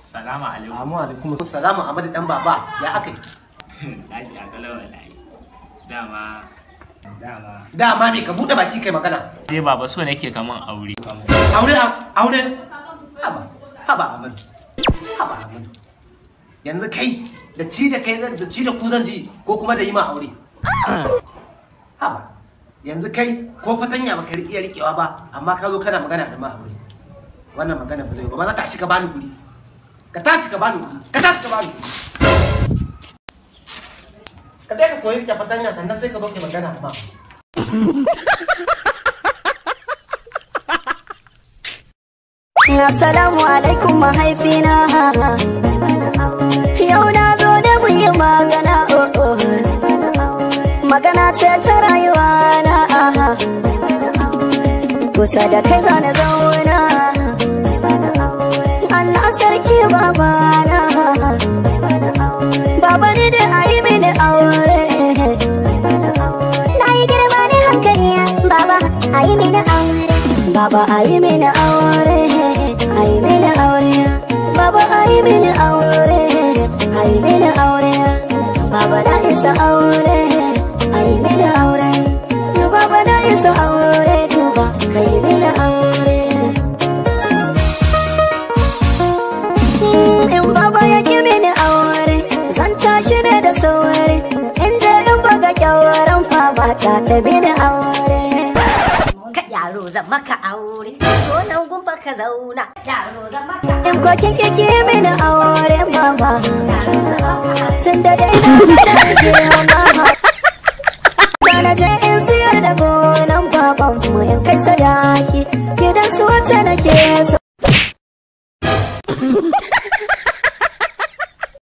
Salamu alaikum. Amu alaikum salamu Ahmadu dan baba ya aka yi. Lafiya kalau wallahi. Dama dama. Dama me ka bude baki kai magana. Dai baba so nake kaman aure. Aure aure. Haba haba Ahmadu. Haba Ahmadu. Yanzu kai da ci da kai zan da ci da ku zan ji ko kuma da yi ma aure. Haba. Yanzu kai ko fatanya baka iya rikewa ba amma ka zo kana magana da ma aure. Wannan magana ba zai ba ba za ta shi ka bani guri. Ka tashi ka bani guri. Ka tashi ka bani guri. Ka dai ka koyi rike fatanya sannan sai ka zo kai magana da ma aure. Assalamu alaikum mahaifina Yau na zo da mu yi magana oh, oh. Magana ce ta rayuwa na Kusa da kai zana zauna Allah sarki babana Baba ni da ayi mini aure Na yi girma da hankali baba a yi mini aure. Baba ayi mini aure ayi mini aure Baba ayi mini aure ayi mini aure Baba na isa aure ayi mini aure Baba na isa aure duba kai mini aure In baba ya ki mini aure zan tashi ne da sauri In je in baga kyawaran fa ba ta ta mini aure Ka yaro zan maka aure. So nan gumba ka zauna. Yaro zan maka In ko kin kike mini aure mama Tun da dai na da mama Sana je in siyar da gonan baban mu in kai sadaki Gidan su wacce nake so